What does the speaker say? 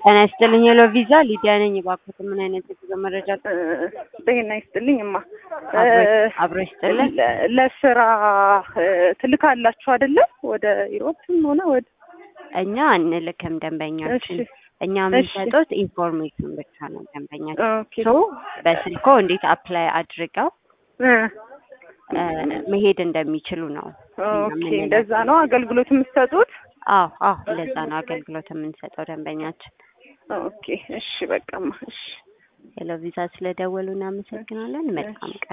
ጤና ይስጥልኝ ሄሎ ቪዛ ሊዲያ ነኝ። እባክዎት ምን አይነት የጉዞ መረጃ ጤና ይስጥልኝ እማ። አብሮ ይስጥልን። ለ- ለስራ ትልካላችሁ አይደለ? ወደ ዩሮፕም ሆነ ወደ እኛ አንልክም ደንበኛችን። እሺ እኛ የምንሰጡት ኢንፎርሜሽን ብቻ ነው ደንበኛችን። ኦኬ ሶ በስልኮ እንዴት አፕላይ አድርገው እ እ መሄድ እንደሚችሉ ነው። ኦኬ እንደዛ ነው አገልግሎት የምትሰጡት? አዎ አዎ እንደዛ ነው አገልግሎት የምንሰጠው ደንበኛችን። ኦኬ እሺ በቃማ እሺ ሄሎ ቪዛ ስለደወሉ እናመሰግናለን። መልካም ቀን።